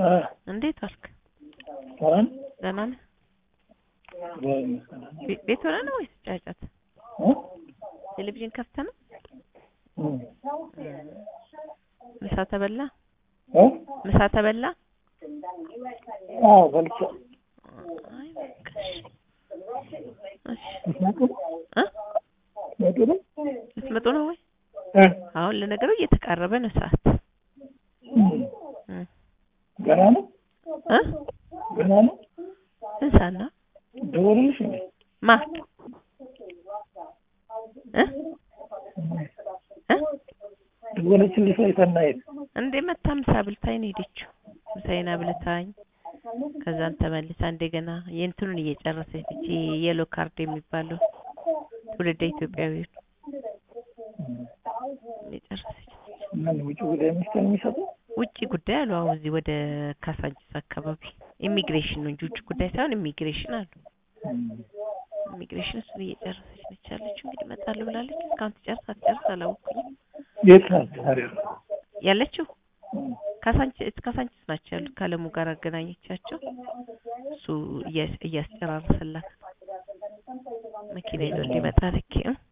አ እንዴት ዋልክ? ሰላም ደህና ነህ? እግዚአብሔር ይመስገን። ቤ- ቤት ሆነህ ነው ወይስ ጫጫት? እ? ቴሌቪዥን ከፍተህ ነው? እም። ምሳ ተበላ? እ? ምሳ ተበላ? አዎ በልቼ አይ በቃ እሺ። እሺ ልትመጡ እ? ልትመጡ ነው? ልትመጡ ነው ወይ? እ? አሁን ለነገሩ እየተቃረበ ነው ሰዓት። እም። እም። ገና ነው እ? ገና ነው ስንት ሰዓት ነው? ደወሉልሽ እንዴ? ማ እ? እ? ደወለችልሽ ወይ ሰናይት? እንዴ መታ ምሳ ብልታኝ ነው ሄደችው። ምሳዬን አብልታኝ ከዛን ተመልሳ እንደገና የእንትኑን እየጨረሰች ነች። የሎ ካርድ የሚባለው ትውልደ ኢትዮጵያዊ እየጨረሰች ነች። ምን ውጭ ጉዳይ ሚኒስቴር የሚሰጠው? ውጭ ጉዳይ አሉ። አሁን እዚህ ወደ ካሳንቺስ አካባቢ ኢሚግሬሽን ነው እንጂ ውጭ ጉዳይ ሳይሆን ኢሚግሬሽን አሉ። እም። ኢሚግሬሽን እሱን እየጨረሰች ነች ያለችው። እንግዲህ እመጣለሁ ብላለች። እስካሁን ትጨርስ አትጨርስ አላወኩኝም። የት ናት ታዲያ? ያለችው እም። ካሳንቺስ ካሳንቺስ ናቸው ያሉት። ከአለሙ ጋር አገናኘቻቸው። እሱ እያስ- እያስጨራረሰላት መኪና ይዞ ሊመጣ ልክ